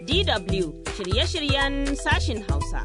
DW shirye-shiryen sashin Hausa.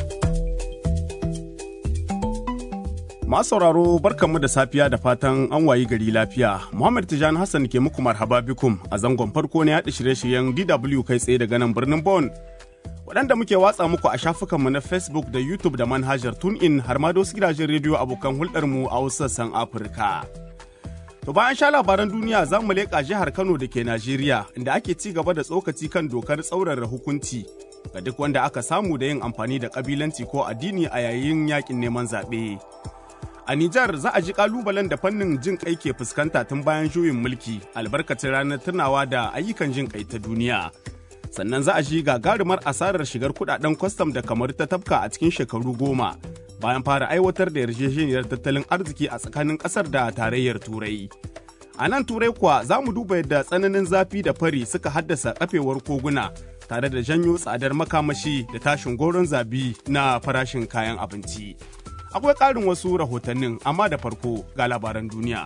Masu sauraro barkanmu da safiya da fatan an wayi gari lafiya. Muhammad Tijani Hassan ke muku marhaba bikum a zangon farko na yaɗa shirye-shiryen DW kai tsaye daga nan birnin Bon. Waɗanda muke watsa muku a shafukanmu na Facebook da YouTube da manhajar TuneIn har ma da wasu gidajen rediyo abokan hulɗarmu a wasu sassan Afirka. To bayan sha labaran duniya za mu leƙa jihar Kano da ke Najeriya inda ake ci gaba da tsokaci kan dokar tsaurara hukunci ga duk wanda aka samu da yin amfani da ƙabilanci ko addini a yayin yakin neman zaɓe. A Nijar za a ji kalubalen da fannin jin kai ke fuskanta tun bayan juyin mulki albarkacin ranar tunawa da ayyukan jin kai ta duniya. Sannan za a ji gagarumar asarar shigar kudaden kwastam da kamar ta tafka a cikin shekaru goma bayan fara aiwatar da yarjejeniyar tattalin arziki a tsakanin kasar da tarayyar Turai. A nan Turai kuwa za mu duba yadda tsananin zafi da fari suka haddasa kafewar koguna tare da janyo tsadar makamashi da tashin goron zabi na farashin kayan abinci. akwai ƙarin wasu rahotannin amma da farko ga labaran duniya.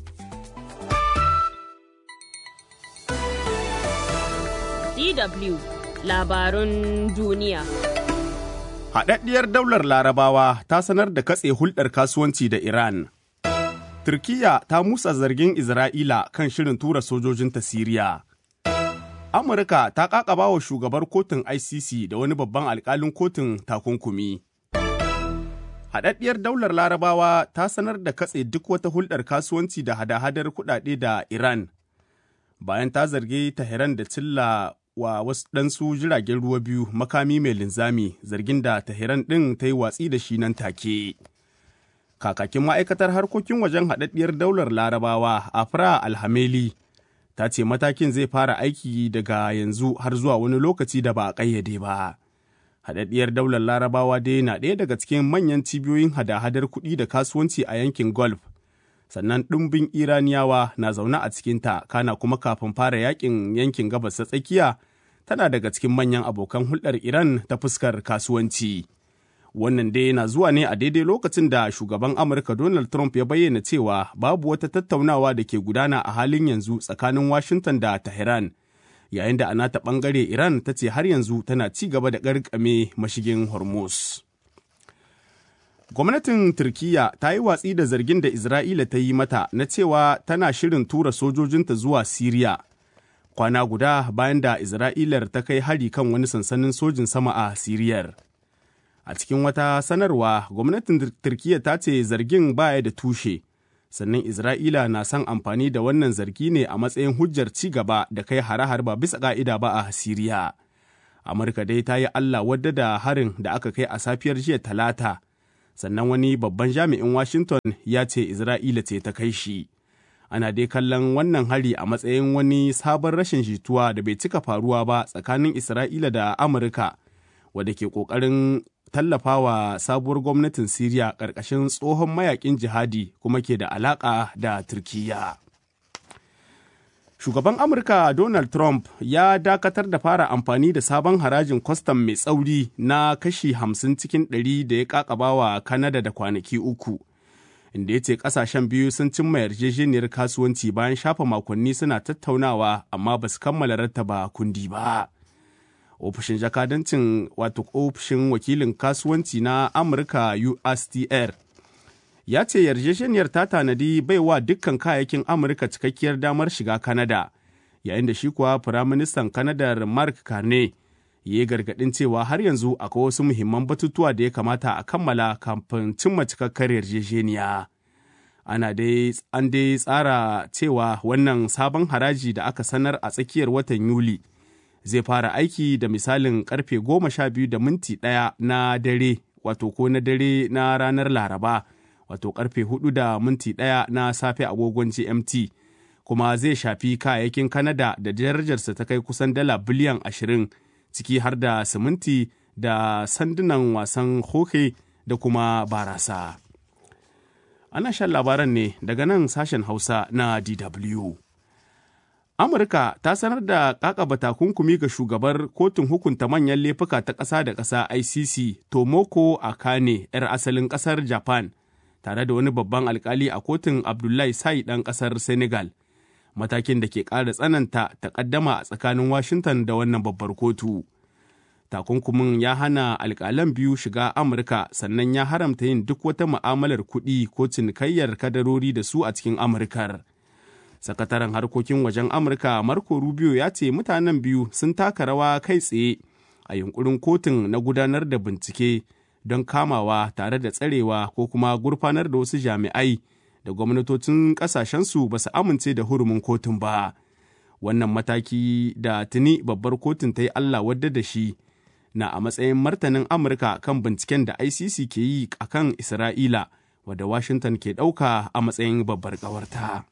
DW labarun duniya. Haɗaɗɗiyar daular larabawa ta sanar da katse hulɗar kasuwanci da Iran. Turkiyya ta musa zargin Isra'ila kan shirin tura sojojinta Siriya. Amurka ta ƙaƙaba wa shugabar kotun ICC da wani babban alƙalin kotun takunkumi. Haɗaɗɗiyar daular larabawa ta sanar da katse duk wata hulɗar kasuwanci da hada-hadar kuɗaɗe da Iran, bayan ta zargi Tehran da cilla wa wasu ɗansu jiragen ruwa biyu makami mai linzami zargin da Tehran ɗin ta yi watsi da shi nan take. Kakakin ma'aikatar harkokin wajen haɗaɗɗiyar daular larabawa Afra Alhameli ta ce matakin zai fara aiki daga yanzu har zuwa wani lokaci da ba a ƙayyade ba. haɗaɗɗiyar daular larabawa dai na ɗaya daga cikin manyan cibiyoyin hada-hadar kuɗi da kasuwanci a yankin golf sannan ɗumbin iraniyawa na zaune a cikinta kana kuma kafin fara yakin yankin gabas ta tsakiya tana daga cikin manyan abokan hulɗar iran ta fuskar kasuwanci wannan dai na zuwa ne a daidai lokacin da shugaban amurka donald trump ya bayyana cewa babu wata tattaunawa da ke gudana a halin yanzu tsakanin washington da tehran yayin da a nata ɓangare Iran ta ce har yanzu tana ci gaba da ƙarƙame mashigin Hormuz. Gwamnatin Turkiyya ta yi watsi da zargin da Isra'ila ta yi mata na cewa tana shirin tura sojojinta zuwa Siriya. Kwana guda bayan da Isra'ilar ta kai hari kan wani sansanin sojin sama a Siriyar. A cikin wata sanarwa, gwamnatin Turkiyya ta ce zargin baya da tushe. sannan Isra'ila na son amfani da wannan zargi ne a matsayin hujjar ci gaba da kai hare-hare ba bisa ƙa'ida ba a Siriya. Amurka dai ta yi Allah wadda da harin da aka kai a safiyar jiya talata, sannan wani babban jami'in Washington ya ce Isra'ila ce ta kai shi. Ana dai kallon wannan hari a matsayin wani sabon rashin jituwa da bai cika faruwa ba tsakanin Isra'ila da Amurka, wadda ke ƙoƙarin tallafawa sabuwar gwamnatin Siriya ƙarƙashin tsohon mayakin jihadi kuma ke da alaƙa da Turkiyya. Shugaban Amurka Donald Trump ya dakatar da fara amfani da sabon harajin kwastam mai tsauri na kashi hamsin cikin ɗari da ya ƙaƙabawa Kanada da kwanaki uku. Inda ya ce ƙasashen biyu sun cimma yarjejeniyar kasuwanci bayan shafa makonni suna tattaunawa amma ba su kammala rattaba kundi ba. ofishin jakadancin wato ofishin wakilin kasuwanci na amurka ustr ya ce yarjejeniyar ta tanadi baiwa dukkan kayayyakin amurka cikakkiyar damar shiga kanada yayin da shi kuwa firaministan kanadar mark carney ya yi gargaɗin cewa har yanzu akwai wasu muhimman batutuwa da ya kamata a kammala kafin cimma cikakkar yarjejeniya ana dai an dai tsara cewa wannan sabon haraji da aka sanar a tsakiyar watan yuli zai fara aiki da misalin karfe goma sha biyu da minti ɗaya na dare wato ko na dare na ranar laraba wato karfe hudu da minti ɗaya na safe agogon gmt kuma zai shafi kayayyakin kanada da darajarsa ta kai kusan dala biliyan ashirin ciki har da siminti da sandunan wasan hoke da kuma barasa ana shan labaran ne daga nan sashen hausa na dw Amurka ta sanar da kakaba takunkumi ga shugabar kotun hukunta manyan laifuka ta ƙasa da ƙasa ICC Tomoko Akane 'yar asalin ƙasar Japan tare da wani babban alkali a kotun Abdullahi Sai ɗan ƙasar Senegal matakin da ke ƙara tsananta takaddama a tsakanin Washington da wannan babbar kotu. Takunkumin ya hana alƙalan biyu shiga Amurka sannan ya haramta yin duk wata mu'amalar kuɗi ko cinikayyar kadarori da su a cikin Amurkar. Sakataren harkokin wajen Amurka Marco Rubio ya ce mutanen biyu sun taka rawa kai tsaye a yunkurin kotun na gudanar da bincike don kamawa tare da tsarewa ko kuma gurfanar da wasu jami'ai da gwamnatocin ƙasashensu ba su amince da hurumin kotun ba. Wannan mataki da tuni babbar kotun ta yi Allah wadda da shi na a matsayin martanin Amurka kan binciken da ICC ke yi a kan Isra'ila wadda Washington ke ɗauka a matsayin babbar ƙawarta.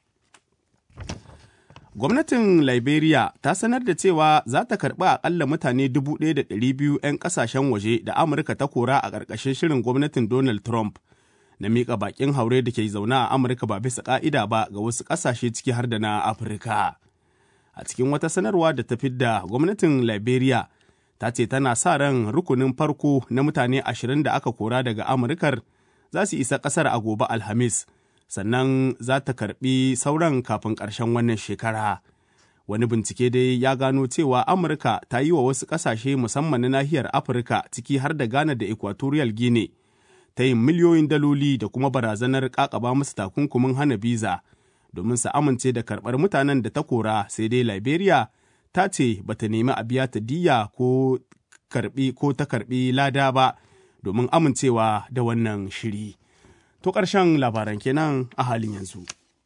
Gwamnatin Liberia ta sanar da cewa za ta karɓi aƙalla mutane 1,200 'yan ƙasashen waje da Amurka ta kora a ƙarƙashin shirin gwamnatin Donald Trump na miƙa baƙin haure da ke zaune a Amurka ba bisa ƙa'ida ba ga wasu ƙasashe ciki har da na Afirka. A cikin wata sanarwa da ta fidda gwamnatin Liberia ta ce tana sa ran rukunin farko na mutane ashirin da aka kora daga Amurkar za su isa ƙasar a gobe Alhamis. sannan za ta karbi sauran kafin ƙarshen wannan shekara. Wani bincike dai ya gano cewa Amurka ta yi wa wasu ƙasashe musamman na nahiyar Afirka ciki har da Ghana da Equatorial Guinea ta yin miliyoyin daloli da kuma barazanar ƙaƙaba musu takunkumin hana biza domin su amince da karɓar mutanen da ta kora sai dai Liberia ta ce ba ta nemi a biya ta diya ko karɓi ko ta karɓi lada ba domin amincewa da wannan shiri. To ƙarshen labaran kenan a halin yanzu.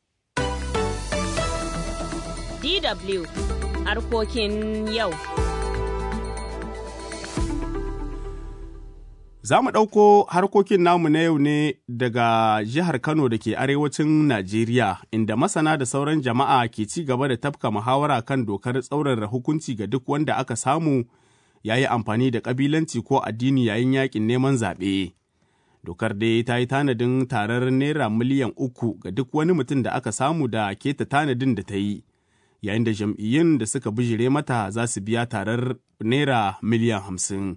DW harkokin yau. Za mu ɗauko harkokin namu na yau ne daga jihar Kano da ke arewacin Najeriya, inda masana da sauran jama'a ke ci gaba da tafka muhawara kan dokar tsaurara hukunci ga duk wanda aka samu ya yi amfani da ƙabilanci ko addini yayin yakin neman zaɓe. dokar dai ta yi tanadin tarar naira miliyan uku ga duk wani mutum da aka samu da keta tanadin da ta yi yayin da jam'iyyun da suka bijire mata za su biya tarar naira miliyan hamsin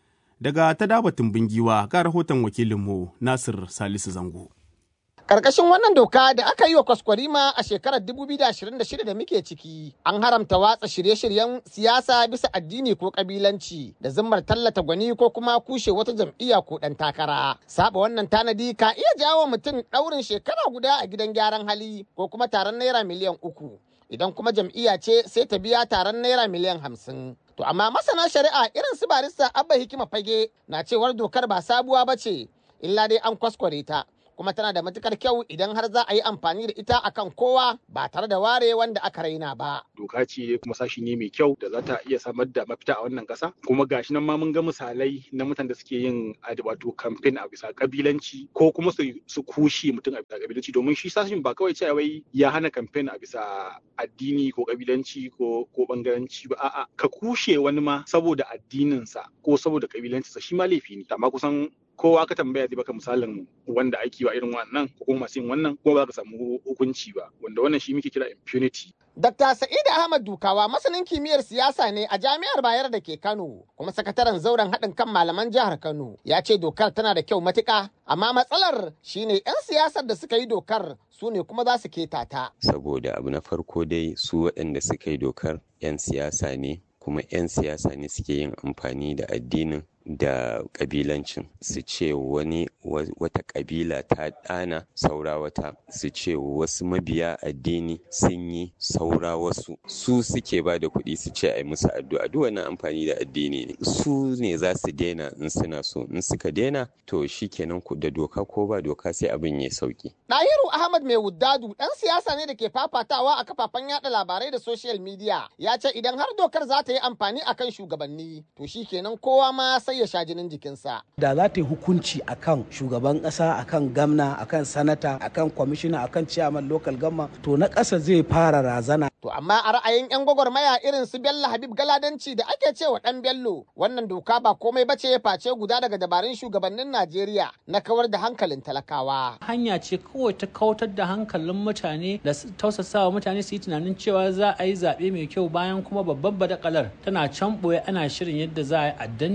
daga ta dabatun bingiwa ga rahoton wakilinmu nasir salisu zango Karkashin wannan doka da aka yi wa kwaskwarima a shekarar 2026 da muke ciki, an haramta watsa shirye-shiryen siyasa bisa addini ko kabilanci da zimmar tallata gwani ko kuma kushe wata jam'iyya ko ɗan takara. Saba wannan tanadi ka iya jawo mutum ɗaurin shekara guda a gidan gyaran hali ko kuma taron naira miliyan uku. Idan kuma jam'iyya ce sai ta biya taron naira miliyan hamsin. To amma masana shari'a irin su barista Abba Hikima Fage na cewar dokar ba sabuwa ba ce, illa dai an kwaskware ta. kuma tana da matukar kyau idan har za a yi amfani da ita akan kowa ba tare da ware wanda aka raina ba. Doka ce kuma sashi ne mai kyau da za ta iya samar da mafita a wannan kasa kuma gashi nan ma mun ga misalai na mutanen da suke yin wato kamfen a bisa kabilanci ko kuma su kushe mutum a bisa kabilanci domin shi sashin ba kawai cewa wai ya hana kamfen a bisa addini ko kabilanci ko ko bangaranci ba a'a ka kushe wani ma saboda addininsa ko saboda kabilancinsa shi ma laifi ne amma kusan kowa ka tambaya zai baka misalin wanda ake wa irin wannan ko kuma masu yin wannan kuma ba za ka samu hukunci ba wanda wannan shi muke kira impunity Dr. Sa'id Ahmad Dukawa masanin kimiyyar siyasa ne a Jami'ar Bayar da ke Kano kuma sakataren zauren haɗin kan malaman jihar Kano ya ce dokar tana da kyau matuƙa amma matsalar shine 'yan siyasar da suka yi dokar su ne kuma za su keta ta. Saboda abu na farko dai su waɗanda suka yi dokar 'yan siyasa ne kuma 'yan siyasa ne suke yin amfani da addinin da kabilancin su ce wani wata kabila ta ɗana saura wata su ce wasu mabiya addini sun yi saura wasu su suke ba da kuɗi su ce a yi musu addu'a duk wani amfani da addini ne su ne za su daina in suna so in suka daina to shikenan ku da doka ko ba doka sai abin ya sauki Ɗahiru Ahmad mai wuddadu ɗan siyasa ne da ke fafatawa a kafafen yada labarai da social media ya ce idan har dokar za ta yi amfani akan shugabanni to shikenan kowa ma sai ya sha jinin jikinsa. Da za ta yi hukunci akan shugaban ƙasa, akan gamna, akan sanata, akan kwamishina, akan ciyaman local gamma, to na ƙasa zai fara razana. To amma a ra'ayin 'yan gwagwarmaya irin su Bello Habib Galadanci da ake cewa ɗan Bello, wannan doka ba komai bace ya face guda daga dabarun shugabannin Najeriya na kawar da hankalin talakawa. Hanya ce kawai ta kautar da hankalin mutane da tausasawa mutane su yi tunanin cewa za a yi zaɓe mai kyau bayan kuma babban badakalar tana can ɓoye ana shirin yadda za a yi a danne ta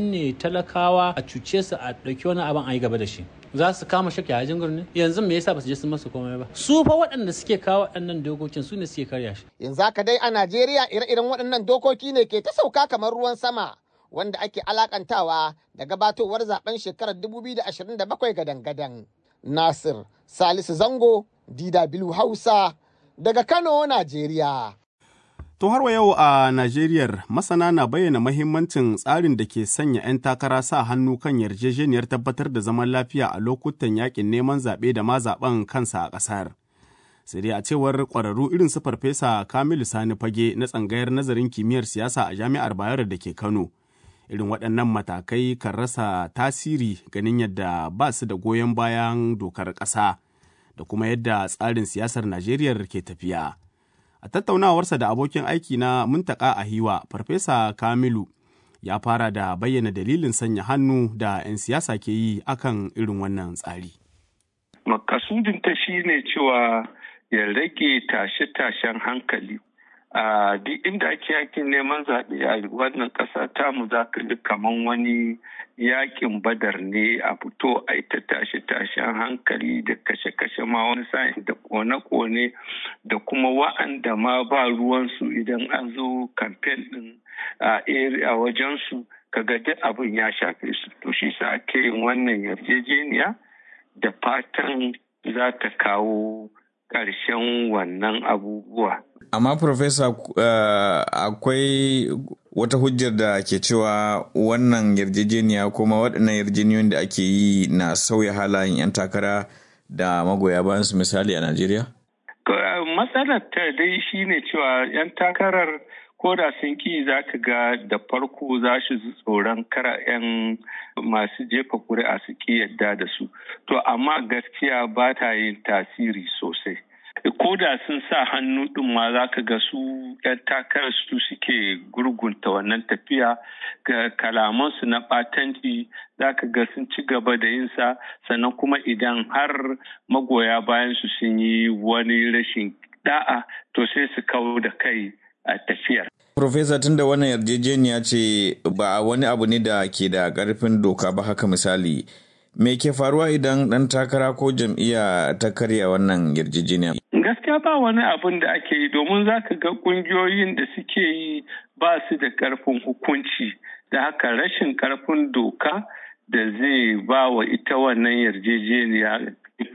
talakawa a cuce su a ɗauki wani abin a yi gaba da shi za su kama shakka yajin gurni yanzu me yasa ba su je sun masu komai ba su fa waɗanda suke kawo waɗannan dokokin su ne suke karya shi yanzu haka dai a najeriya ire-iren waɗannan dokoki ne ke ta sauka kamar ruwan sama wanda ake alakantawa da gabatowar zaben shekarar 2027 gadan-gadan nasir salisu zango dw hausa daga kano najeriya To har wa yau a Najeriya masana na bayyana mahimmancin tsarin da ke sanya 'yan takara sa hannu kan yarjejeniyar tabbatar da zaman lafiya a lokutan yakin neman zaɓe da ma zaɓen kansa a ƙasar. Sai dai a cewar ƙwararru irin su Farfesa Kamilu Sani Fage na tsangayar nazarin kimiyyar siyasa a Jami'ar Bayero da ke Kano. Irin waɗannan matakai kan rasa tasiri ganin yadda ba su da goyon bayan dokar ƙasa da kuma yadda tsarin siyasar Najeriya ke tafiya. A tattaunawarsa da abokin aiki na Muntaka Ahiwa, Farfesa Kamilu ya fara da bayyana dalilin sanya hannu da 'yan siyasa ke yi akan irin wannan tsari. Makasudinta shi ne cewa ya rage tashe-tashen hankali. A duk inda ake yakin neman zaɓe a wannan ƙasa tamu za ka ji kaman wani yakin badar ne a fito a ita tashe-tashen hankali da kashe-kashe ma wani sa'in da kone-kone da kuma wa'anda ma ba ruwansu idan an zo kamfen ɗin a area wajensu kaga duk abin ya shafe su to shi sa ake yin wannan yarjejeniya da fatan za ta kawo ƙarshen wannan abubuwa. Amma Profesa uh, akwai wata hujjar da ke cewa wannan yarjejeniya kuma waɗannan yarjejeniyoyin da ake yi na sauya halayen 'yan takara da magoya bayan su misali a Najeriya? Matsalar ta dai shine cewa 'yan takarar ko da sun ki za ka ga da farko za su tsoron kara 'yan masu jefa kuri'a su ki yadda da su to amma gaskiya ba ta yin tasiri sosai ko da sun sa hannu ɗin ma za ka ga su 'yan takarar su suke gurgunta wannan tafiya ga kalamansu na ɓatanci za ka ga sun ci gaba da yinsa sannan kuma idan har magoya bayan su sun yi wani rashin da'a to sai su kawo da kai a tafiyar. Profesa tun da wannan yarjejeniya ce ba wani abu ne da ke da ƙarfin doka ba haka misali. Me ke faruwa idan ɗan takara ko jam'iyya ta karya wannan yarjejeniya? Gaskiya ba wani abin da ake yi domin za ka ga ƙungiyoyin da suke yi ba su da ƙarfin hukunci da haka rashin ƙarfin doka da zai ba wa ita wannan yarjejeniya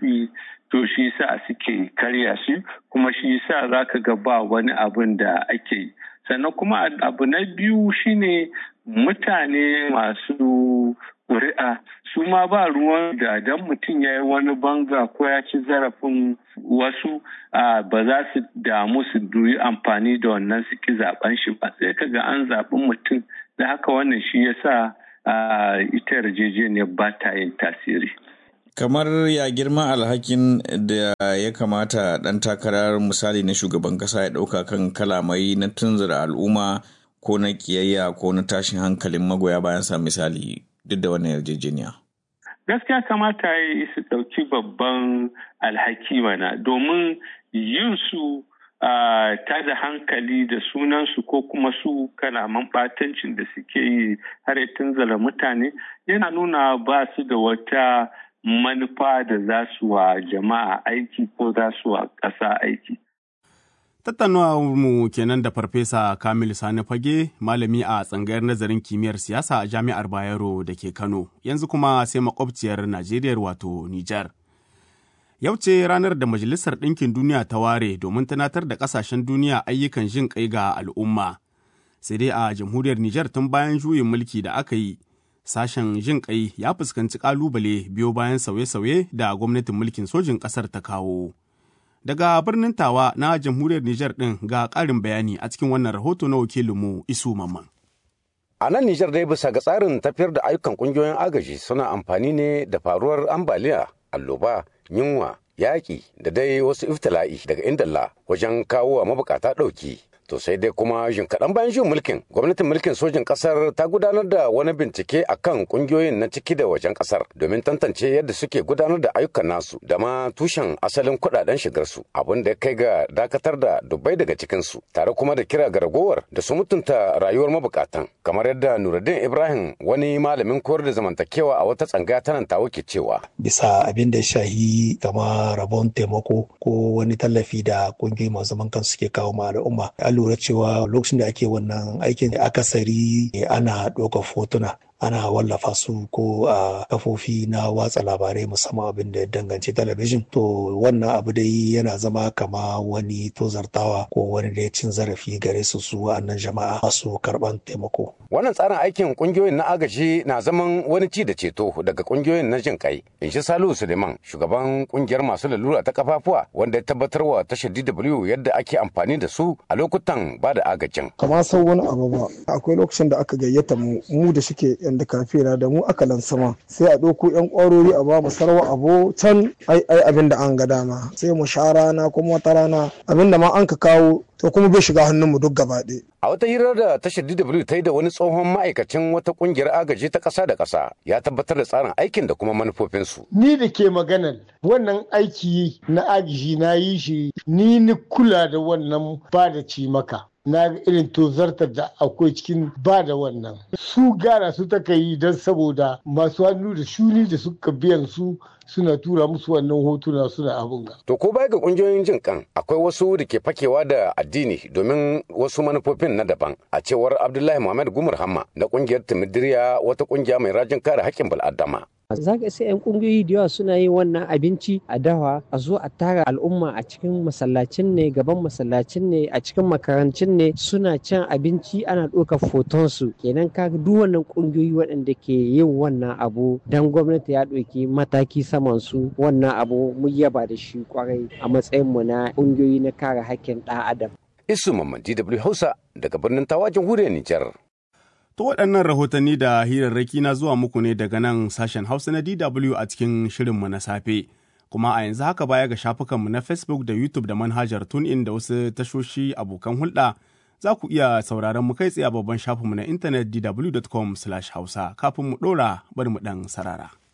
to shi sa suke karya shi kuma shi sa za ka ga ba wani abin da ake yi sannan kuma abu na biyu shine mutane masu ƙuri'a su ma ba ruwan da dan mutum ya yi wani banga ko ya ci zarafin wasu ba za su damu su duyi amfani da wannan su ki zaben shi ba sai ka ga an zaɓi mutum da haka wannan shi ya sa ita yarjejeniyar ba ta yin tasiri. kamar ya girma alhakin da ya kamata ɗan takarar misali na shugaban ƙasa ya ɗauka kan kalamai na tunzura al'umma ko na ƙiyayya ko na tashin hankalin magoya bayan sa misali duk da wannan yarjejeniya. Gaskiya kamata ya yi su ɗauki babban alhaki mana domin yin su ta da hankali da sunansu ko kuma su kalaman ɓatancin da suke yi har ya tunzura mutane yana nuna ba su da wata manufa da za su wa jama'a aiki ko za su wa ƙasa aiki. mu kenan da Farfesa Kamil Sani Fage, malami a tsangayar nazarin kimiyyar siyasa a Jami'ar Bayero da ke Kano, yanzu kuma sai makwabciyar Najeriya wato Nijar. Yau ce ranar da Majalisar Ɗinkin Duniya ta ware domin tunatar da ƙasashen duniya ayyukan jin ƙai ga al'umma. Sai dai a jamhuriyar Nijar tun bayan juyin mulki da aka yi, sashen jin ƙai ya fuskanci ƙalubale biyo bayan sauye-sauye da gwamnatin mulkin sojin ƙasar ta kawo. Daga birnin Tawa na jamhuriyar Nijar ɗin ga ƙarin bayani a cikin wannan rahoto na wakilinmu Isu Mamman. A nan Nijar dai bisa ga tsarin tafiyar da ayyukan ƙungiyoyin agaji suna amfani ne da faruwar ambaliya, alloba, yunwa, yaƙi da dai wasu iftila'i daga indalla wajen kawo wa mabukata ɗauki. To sai dai kuma jin kaɗan bayan jin mulkin gwamnatin mulkin sojin ƙasar ta gudanar da wani bincike a kan ƙungiyoyin na ciki da wajen ƙasar domin tantance yadda suke gudanar da ayyukan nasu da ma tushen asalin kuɗaɗen shigarsu abin da ya kai ga dakatar da dubbai daga cikinsu tare kuma da kira ga ragowar da su mutunta rayuwar mabukatan kamar yadda Nuruddin Ibrahim wani malamin koyar da zamantakewa a wata tsanga ta nan tawo ke cewa. Bisa abin da shahi kama rabon taimako ko wani tallafi da kungiyoyi masu zaman kansu suke kawo ma al'umma. An lura cewa lokacin da ake wannan aikin akasari ana ɗaukar fotuna ana wallafa su ko a kafofi na watsa labarai musamman abin da ya danganci talabijin to wannan abu dai yana zama kama wani tozartawa ko wani da ya cin zarafi gare su su wa'annan jama'a masu karban taimako wannan tsarin aikin kungiyoyin na agaji na zaman wani ci da ceto daga kungiyoyin na jin kai in shi salihu suleiman shugaban kungiyar masu lalura ta kafafuwa wanda ya tabbatar wa tashar dw yadda ake amfani da su a lokutan ba da agajin kama sau wani abu ba akwai lokacin da aka gayyata mu mu da shike yan da kafira da mu aka lansama sai a ɗauko yan ƙwarori a ba mu sarwa abu can ai ai abin da an ga dama sai mu sha rana kuma wata rana abin da ma an ka kawo to kuma bai shiga hannun mu duk gaba ɗaya A wata hirar da tashar DW ta yi da wani tsohon ma'aikacin wata kungiyar agaji ta ƙasa da ƙasa ya tabbatar da tsarin aikin da kuma manufofinsu. Ni da ke maganar wannan aiki na agaji na yi shi ni ni kula da wannan ba da cimaka. na ga irin tozartar da akwai cikin ba da wannan su gara su taka yi don saboda masu hannu da shuni da suka biyan su suna tura musu wannan hotuna suna abin ga. To ko baya ga kungiyoyin jin kan akwai wasu da ke fakewa da addini domin wasu manufofin na daban a cewar Abdullahi Muhammad Gumar Hamma na kungiyar Timidiriya wata kungiya mai rajin kare haƙƙin bil'adama. za ka sai 'yan kungiyoyi da yawa suna yin wannan abinci a dawa a zo a tara al'umma a cikin masallacin ne gaban masallacin ne a cikin makarancin ne suna cin abinci ana ɗaukar foton su kenan ka duk wannan kungiyoyi waɗanda ke yin wannan abu dan gwamnati ya ɗauki mataki saman su wannan abu mu yaba da shi kwarai a matsayin mu na kungiyoyi na kare haƙƙin ɗan adam Isu Mamman DW Hausa daga birnin Tawa jamhuriyar Nijar. To waɗannan rahotanni da hirarraki na zuwa muku ne daga nan sashen Hausa na DW a cikin shirinmu na safe. Kuma a yanzu haka baya ga shafukanmu na Facebook da YouTube da manhajar TuneIn da wasu tashoshi abokan hulɗa za ku iya sauraron mu kai tsaye a babban shafinmu na intanet dw.com/hausa kafin mu ɗora bari mu ɗan sarara.